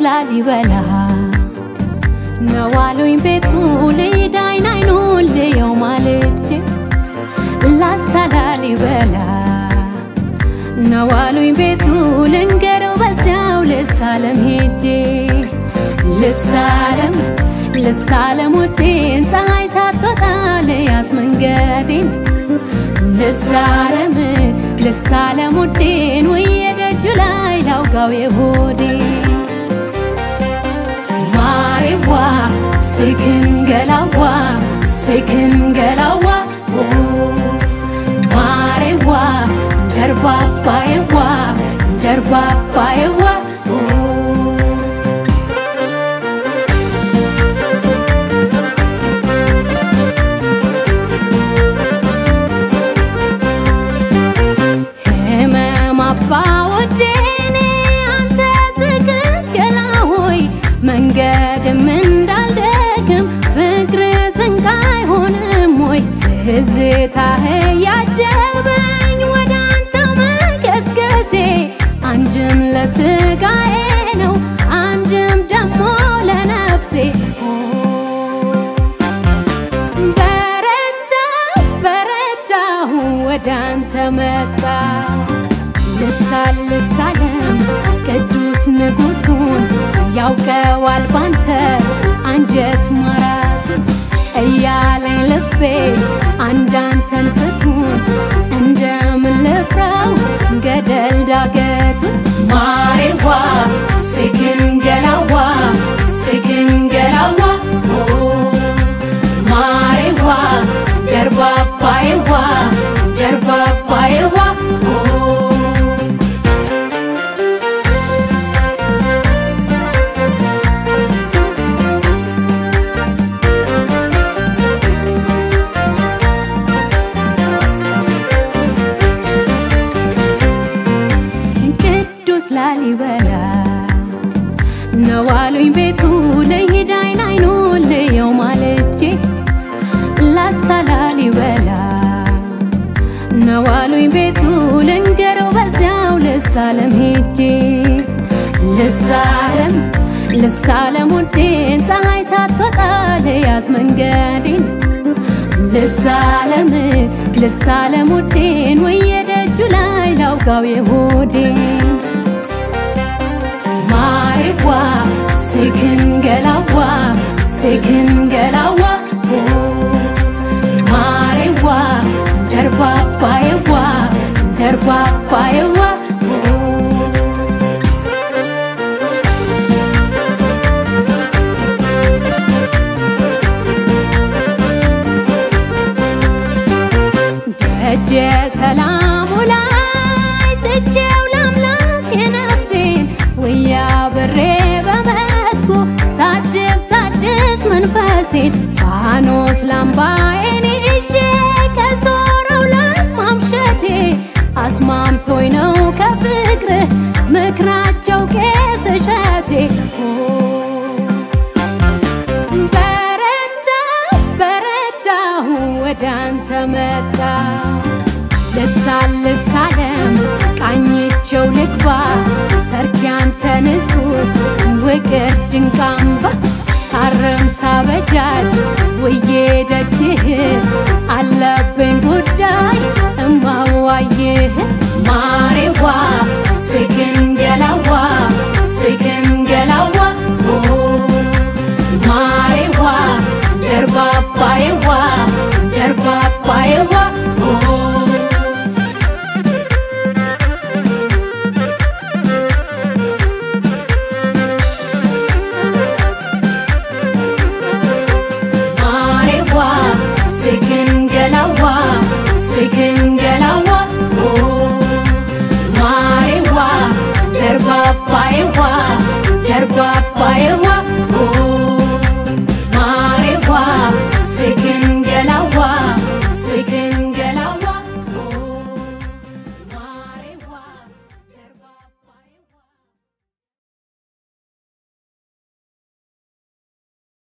ላሊበላ ነዋሉኝ ቤቱ ልዳይን አይኑን ልየው ማልቼ ላስታ ላሊበላ ነዋሉኝ ቤቱ ልንገረው በዚያው ልሳለም ሄጄ ልሳለም ልሳለም ውዴን ፀሐይ ሳትወጣ ልያዝ መንገዴን ልሳለም ልሳለም ውዴን ውዬ ደጁ ላይ ላውጋው የሆዴን ማሬዋ ስክንገላዋ ስክንገላዋ ማሬዋ ደርባባዬዋ ደርባባዬዋ ህመም አባ ወዴኔ አንተ ስክንገላ ሆይ መንገድም እንዳልደክም ፍቅር ስንቅ አይሆንም ወይ ትዝታህ ያጀበኝ ወደ አንተው መገስገሴ አንድም ለስጋዬ ነው አንድም ደሞ ለነፍሴ በረታ በረታሁ ወደ አንተ መጣ ልሳል ልሳለም ቅዱስ ንጉሱን ያውቀዋል ባንተ አንጀት ማራሱን እያለኝ ልቤ አንዳንተን ፍቱን እንደምን ልፍራው ገደል ዳገቱን ማሬዋ ስግንገላዋ ስግንገላዋ ማሬዋ ደርባባዬዋ ደርባባዬዋ ቅዱስ ላሊበላ ነዋሉኝ ቤቱ ልሂድ አይን አይኑን ልየው ማለቼ ላስታ ላሊበላ ነዋሉኝ ቤቱ ልንገረው በዚያው ልሳለም ሄጄ ልሳለም ልሳለም ውዴን ፀሐይ ሳትወጣ ልያዝ መንገዴን ልሳለም ልሳለም ውዴን ውዬ ደጁ ላይ ላውጋው የሆዴን ማሬዋ ስክንገላዋ ስክንገላዋ ማሬዋ ደርባባዬዋ ደርባባዬዋ ደጀ ሰላሙ ላይ ትቼው ለአምላክ የነፍሴን ውያ ብሬ በመስኩ ሳድብ ሳድስ መንፈሴን ፋኖስ ላምባዬን ይዤ ከዞረው ላይ ማምሸቴ አስማምቶኝ ነው ከፍቅርህ ምክራቸው ቄስ እሸቴ በረታ በረታሁ ወደ አንተ መጣ ልሳል ልሳለም ቃኝቸው ልግባ ሰርክ ያንተ ንጹህ ውቅር ድንቃምባ ሳርም ሳበጃጅ ውዬ ደጅህ አለብኝ ጉዳይ እማዋይህ ማሬዋ ስግንገላዋ ስግንገላዋ ማሬዋ ደርባባዬዋ ደርባባዬዋ ማሬዋ ስግንገላዋ ስግንገላዋ ማሬዋ ደርባባዬዋ ደርባባዬዋ